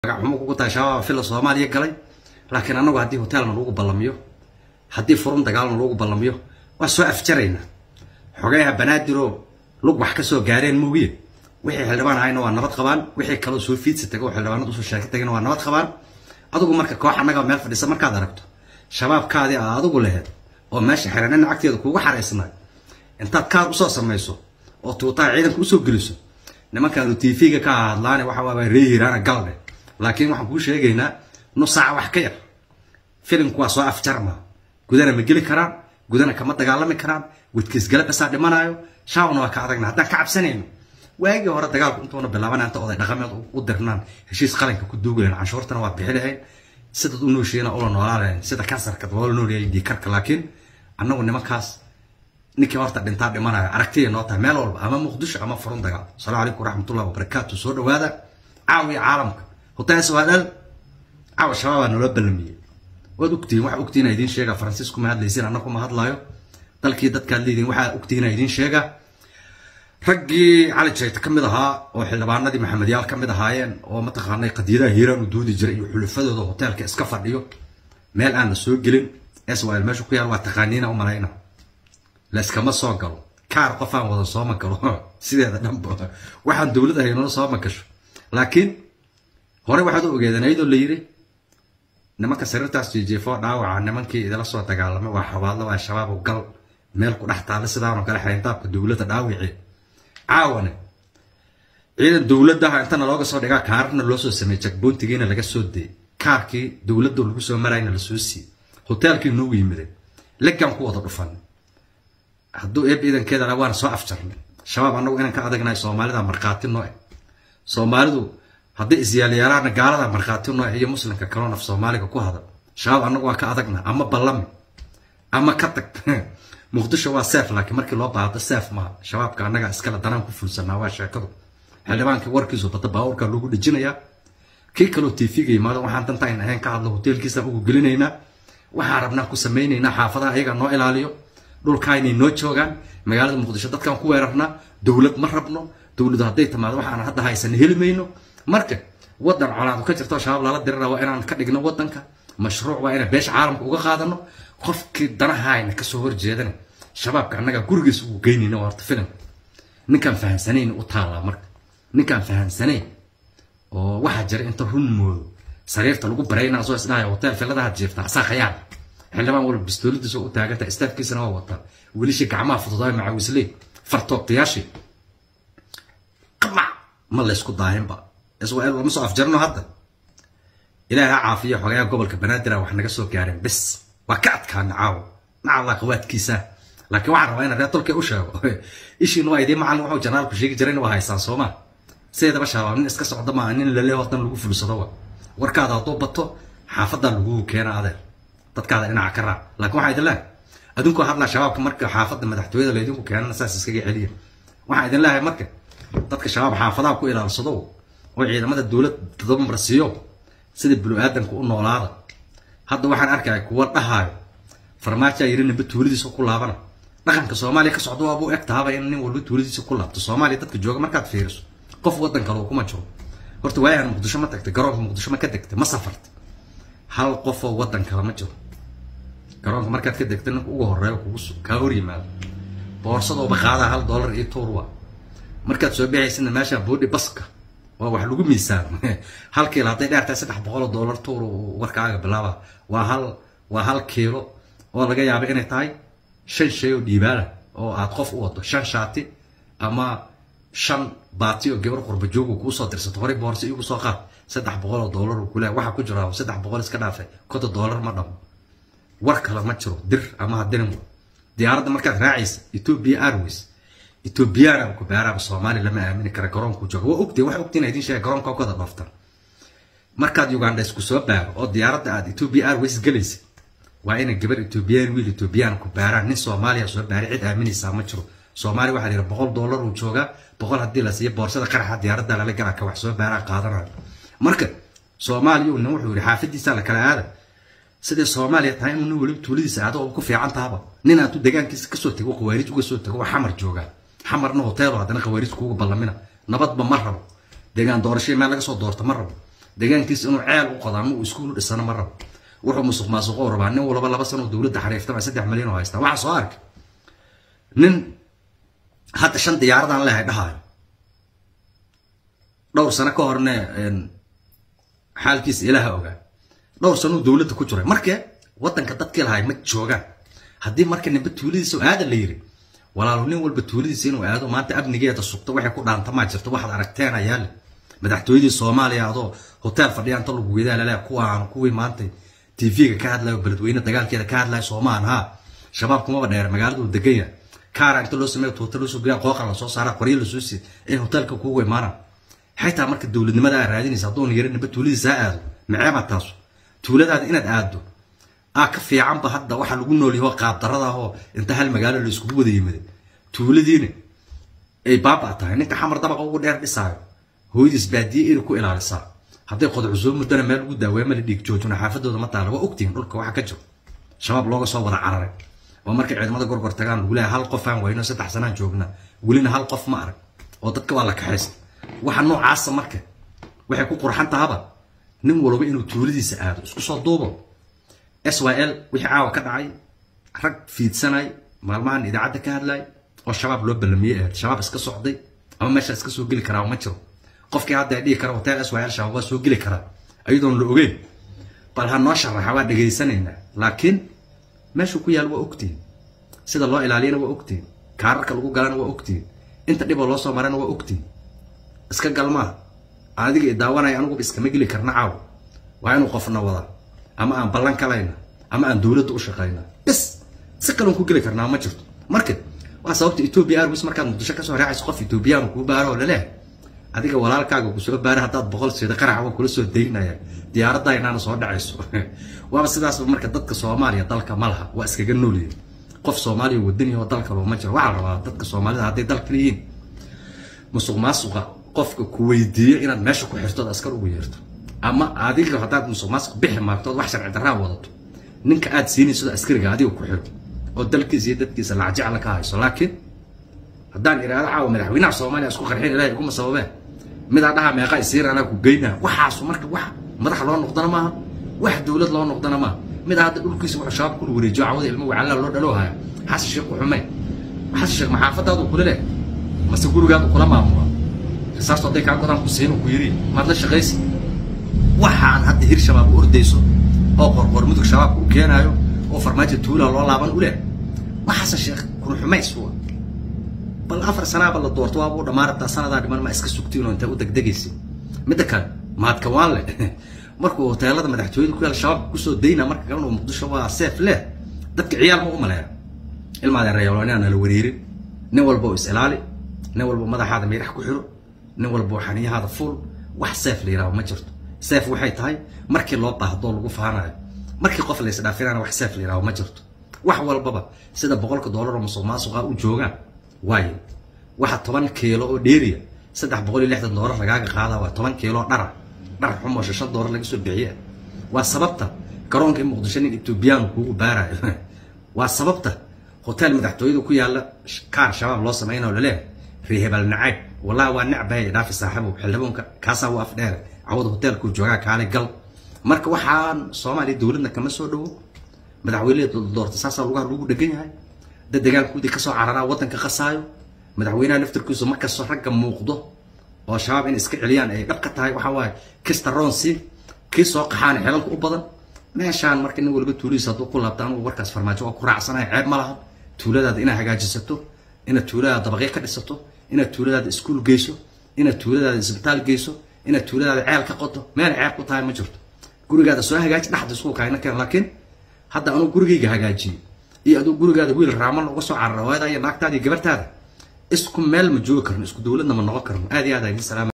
magaxumo kugu tahay shabaaba fila soomaaliya galay laakiin annagu haddii hotelna lagu ballamiyo haddii furun dagaalna lagu ballamiyo waa soo afjaraynaa xogeyaha banaadiroo lug wax ka soo gaareen moogiye wixii xildhibaan ahayna waa nabad qabaan wixii kaloo soo fiidsi taga oo xildhibaanad usoo sheeka tagayna waa nabad qabaan adigu marka koox annaga meel fadhisa markaad aragto shabaabkaadii aa adigu laheed oo meesha xiranin cagteeda kuugu xaraysnay intaad kaad usoo samayso oo tuutaha ciidanka usoo geliso nimankaanu tv-ga ka hadlaane waxa waaba reehiraana galne laakiin waxaan kuu sheegaynaa nus saaca wax ka yar filimku waa soo afjarma gudana ma geli karaan gudana kama dagaalami karaan wadkiisgala basaa dhimanaayo shaawna waa ka adagna haddaan ka cabsanayno waagii hore dagaalku intuuna bilaaban inta oday dhaqameed u dirnaan heshiis qaranka ku duugaleen canshuurtana waa bixi lahayn sidaad u nooshiina ula noolaa lahayn sida kansarka loola noolyahay dhiikarka laakiin annagu nimankaas ninkii horta dhintaa dhimanayo aragtiya noo tahay meel walba ama muqdisho ama furun dagaal asalaamu calaykum waraxmatullahi wabarakaatu soo dhawaada caawiya caalamka hotaas waa dhal caawa shabaabaa naloo ballamiyey waad ogtihiin waxaa ogtihiin idiin sheega faransiisku ma hadlaysin annagu ma hadlaayo dalkii dadkaad leediin waxaa ogtihiin idiin sheega raggii cali jayta ka mid ahaa oo xildhibaanadii maxamedyaal ka mid ahaayeen oo mataqaanay qadiyadaha hiiraan u doodi jiray iyo xulufadooda hoteelka iska fadhiyo meel aan la soo gelin swl meesha ku yaal waa taqaaniina u malayna layskama soo galo kaar qof aan wada sooma galo sideeda dhanba waxaan dowlad ahaynona sooma gasho laakiin hore waxaad u ogeedeen ayadoo la yiri nimanka sariirtaas jeejeefoo dhaawaca nimankii idila soo dagaalamay waa xabaadlo waa shabaab gal meel ku dhex taalla sidaanoo kale xayndaabka dowladda dhaawici caawane ciidan dowladdaha intana looga soo dhigaa kaararna loo soo sameeyey jagboontigiina laga soo deeyey kaarkii dowladda lagu soo marayna lasoo siiyey hoteelkii noogu yimideen legaan ku wada dhufan hadduu eeb ciidankeeda la waana soo afjarnay shabaab annagu inaan ka adagnahay soomaalida markhaati noo eh soomaalidu hadday isyaalyaalaana gaalada markhaati noo eh iyo muslimka kaloo naf soomaaliga ku hadal shabaab annagu waa ka adagna ama ballami ama ka tag muqdisho waa seef laakiin markii loo baahdo seef maaha shabaabka annaga iskale danaan ku fulsanaa waa sheekadu xildhibaankii warkiisu bada baabuurka loogu dhejinayaa kii kaloo tv-ga yimaado waxaan dantaan ahayn ka hadlo hoteelkiisaan ugu gelinaynaa waxaan rabnaa ku samaynaynaa xaafadaha ayaga noo ilaaliyo dhulkaa inay noo joogaan magaalada muqdisho dadkaan ku weerarnaa dowlad ma rabno dowladu hadday timaado waxaan hadda haysan heli mayno marka wadan colaadu ka jirto shabaab lala dirira waa inaan ka dhigno wadanka mashruuc waa inaan beesha caalamka uga qaadano qofkii danahayna kasoo horjeedana shabaabka annaga gurigiisa ugu geynayna waa horta filim ninkaan fahamsanayn u taallaa marka ninkaan fahamsanayn oo waxaa jira inta run moodo sariirta lagu baraynaa soo isdhahaya hotel filadaha jiifta asaa khayaal xildhibaan walba bistooladiisa u taaganta istaafkiisana waa wataa welishii gacmaha fududaay macawisley fartoobtayaashii qamac ma laysku daahinba israel lama soo afjarno hadda ilaahay ha caafiyo xogayaa gobolka banaadir wax naga soo gaareen bis waa ka adkaana caawo nacalaa qawaadkiisa laakiin waxaan rabaa inaan reer tolkay u sheego ishiina waa idiin macallin wuxuu janaalku sheegi jirayna waa haysaan sooma sideedaba shabaab nin iska socda maaha nin lale wadan lagu fulsado wa warkaada hadduu bato xaafadaa lagugu keena adeer dadkaada dhinaca ka raac laakiin waxaa idin leehay adinkoo hadlaa shabaabka marka xaafadda madaxtooyada laydinku keenana saas iskaga celiya waxaan idin leehay marka dadka shabaab xaafadaha ku ilaalsado oo ciidamada dowlad todobamar siiyo sida binu-aadanka u noolaada hadda waxaan arkaya kuwa dhahaayo farmaajaa yiri ninba tuuladiisa ku laabana dhaqanka soomaaliya ka socda waaba u eg tahaba in nin walba tuuladiisa ku laabto soomaaliya dadka jooga markaad fiiriso qof wadan kale kuma jiro horta waayahan muqdisho ma tagtay garoonka muqdisho ma ka degtay ma safartay hal qofoo wadan kale ma jiro garoonka markaad ka degtay ninka ugu horeeyo kugu kaa hor yimaado boorsadooba qaadaa hal dollar iyo tuur waa markaad soo bixaysina meesha boodhi baska waa wax lagu miisaamo hal kiilo hadday dheertahay saddex boqol oo dollar tuur warkaaga bilaaba waa hal waa hal kiilo oo laga yaaba inay tahay shan shay oo dhiibaala oo aad qof u wado shan shaati ama shan baati oo gabar qurba joogu kuu soo dirsato horey boorsa igu soo qaad saddex boqol oo dollar uu kule waxa ku jira saddex boqol iska dhaafay konta dollar ma dhamo war kale ma jiro dir ama hadirin diyaaradda markaad raacaysa ethiopia airways ethiopiana ku beeraaba soomaaliya lama aamini kara garoonku jooga waa ogtay wax ogtiin idin sheega garoonka kada dhooftan markaad uganda isku soo baaro oo diyaaradda aad ethiopia airways galaysa waa inay gabar ethiopian wiil ethiopian ku baaraan nin soomaaliya soo baaray cid aaminaysaa ma jiro soomaaliya waxaa la yidhi boqol dollar uu joogaa boqol haddii la siiyo boorsada qaraxa diyaaradda lala galaa ka wax soo baaraa qaadanayo marka soomaaliya nin wuxuu yidhi xaafadiisa la kala aada sidai soomaaliya tahay inuu nin weliba tuuladiisa aado oo ku fiican tahaba nin aatu degaankiisa kasoo tego qawaariij uga soo tego waa xamar joogaa xamarna hoteelo haddana qawaariij kuuga ballamina nabadba ma rabo degaan doorashadii meel laga soo doorto ma rabo deegaankiisa inuu ceel u qodo ama uu iskuul u dhisano ma rabo wuxuu musuq maasuqo rabaa nin walba laba sano dowladda xariiftama saddex milyan oo haystaa waxaa soo arkay nin hadda shan diyaaradan leehay dhahayo dhowr sano ka horne xaalkiisa ilaaha ogaa dhowr sanuu dowladda ku jiray markee waddanka dadkii lahay ma joogaan haddii marka ninba tuuladiisa aada la yiri walaalo nin walba tuuladiisa inuu aado maanta amnigeeda sugto waxay ku dhaantamaa jirto waxaad aragteen ayaa le madaxtooyadii soomaaliya adoo hotel fadhiya inta lagu wedaa lale kuwaan kuwii maanta tv-ga ka hadlayo beledweyne dagaalkeeda ka hadlayo soomaan ha shabaab kumaba dheer magaaladu deganya kaara inta loo sameeyo tuuta loo soo geliya qooqa la soo saara qoryo la soo siiy in hotelka kugu imaanaan xitaa marka dowladnimada aa raadinaysa haddoon yara ninba tuuladiisa ha aado maceeba taasu tuuladaada inaad aado aa ka fiicanba hadda waxaa lagu noolyaho qaabdarada ahoo inta hal magaalo la iskugu wada yimida tuuladiina ay baaba tahay ninka xamar dabaqa ugu dheer dhisaayo hooyadiis baadiye ina ku ilaalisaa hadday qodcu soo muddana meel ugu daaweema la dhiig joojina xaafadooda ma taala waa ogtihin dhulka waxa ka jiro shabaab looga soo wada cararay oo markay ciidamada gorgor tagaan lagu leeyahay hal qof aan wayno saddex sanaan joogna welina hal qof ma arag oo dadka waa la kaxaysta waxa noocaasa marka waxay ku qurxan tahaba nin walba inuu tuuladiisa aado isku soo duubo s y l wixii caawa ka dhacay rag fiidsanay maalmahan idaacadda ka hadlay oo shabaab loo ballamiyey ahayd shabaab iska socday ama meesha iska soo geli karaa ma jiro qofkii hadda dhihi kara hotel s y l shabaab waa soo geli karaa ayadoon la ogeyn bal ha noo sharaxa waa dhegaysanaynaa laakiin meeshuu ku yaal waa ogtihin sida loo ilaaliyana waa ogtihin kaararka lagu galana waa ogtihin inta dhiboo loo soo marana waa ogtihin iska galmaa adiga i daawanaya aniguba iskama geli karna caaw waa inuu qofna wada ama aan ballan kalayna ama aan dowladda u shaqayna bis si kaloon ku geli karnaa ma jirto marka waa sababta ethiopia airways markaad muqdisho kasoo raacayso qof ethiopiyaanu kuu baaro oo laleeh adiga walaalkaaga kusoo baara haddaad boqol siida qarax waa kula soo daynaya diyaaradda inaana soo dhacayso waaba sidaasba marka dadka soomaaliya dalka ma laha waa iskaga noolyihin qof soomaaliya wadani oo dalka loo ma jiro waxaa la rabaa dadka soomaalida hadday dalkan yihiin musuq maasuqa qofka ku weydiiyo inaad meesha ku xirtood askar ugu yeerto ama adiga haddaad musuq maasuq bixi maagtood wax sharci darraa wadato ninka aad siinayso askariga adiga ku xiro oo dalkiisa iyo dadkiisa lacjecla ka hayso laakiin haddaan iraado caawa madaxweynaha soomaaliya isku qarxin ilahay iguma sababeen midaa dhaha meeqa isiir anaa ku geynaa waxaasu marka wax madax loo noqdana maaha wax dowlad loo noqdana maaha midaa hadda dhulkiisa wuxuu shabaab kula wareejiyo cawada ilmo wacallaa loo dhaloo haya xasan sheekh ku xumay xasan sheekh maxaafadaadu kula leh mase gurigaadu kula maamula risaastu hadday kaa godaan ku siin ku yiri maad la shaqaysi waxaan hadda hir shabaab u ordayso oo qorqor mudug shabaabka u keenaayo oo farmaajo tuulaa loo laaban u leh waa xasan sheekh kun xumays waa bal afar sanaaba la doorto waaba u dhammaan rabtaa sanadaa dhiman ma iska sugtiin oo intay u degdegaysin midda kale mahadka waan leh markuu hoteelada madaxtooyada ku yaal shabaabka kusoo dayna marka kalena uu muqdisho waa seef leh dadka ciyaal ma u maleeya ilmaadeen reebaloonia nala wareerin nin walba oo is ilaali nin walba madaxaada miirax ku xiro nin walba oo xaniyahaada fuul wax seef la yidhaahdo ma jirto seef waxay tahay markii loo baahdoo lagu faanayo markii qof la isdhaafinana wax seef la yidhaahdo ma jirto wax walbaba sida boqolka doolar oo musuq maasuqa u joogaan waayo waxa toban kiilo oo dheeriya saddex boqol iyo lixdan doolar lagaaga qaada waa toban kiilo dhara dhar xumoo shan doolar laga soo bixiye waa sababta garoonka in muqdisho nin ethoobiyaanu kuugu baarayo waa sababta hotel madaxtooyada ku yaala kaar shabaab loo samaynayo laleeyahay reehebal nacayb wallahi waa necbahaya dhaafi saaxiibow xildhibaanka kaasaa u afdheere cawada hotelkuu joogaa kaale gal marka waxaan soomaaliya dowladna kama soo dhowo madaxweyneha doorta saasaa lugaha lagu dhegan yahay dad dagaalkoodii kasoo cararaa waddanka qasaayo madaxweynaha naftarkiisu markastoo ragga muuqdo oo shabaab in iska celiyaan ay dhab ka tahay waxaa waaye kista ronsi kii soo qaxaana xelalka u badan meeshaan marka nin walba tuuladiisa hadduu ku laabta anugu warkaas farmaajo waa ku raacsanahay ceeb ma laha tuuladaada inaad hagaajisato inaad tuuladaada dabaqyo ka dhisato inaad tuuladaada iskuul geyso inaad tuuladaada isbitaal geyso inaad tuuladaada ceel ka qoto meel ceeb ku tahay ma jirto gurigaada soo hagaaji dhaxda isku kaayna keen laakiin hadda anuu gurigayga hagaajiyey iyo aduu gurigaada wiil raaman uga soo carara hooyada iyo naagtaada iyo gabartaada isku meel ma joogi karno isku dowladna ma noqon karno aad iyo aad aydin salaam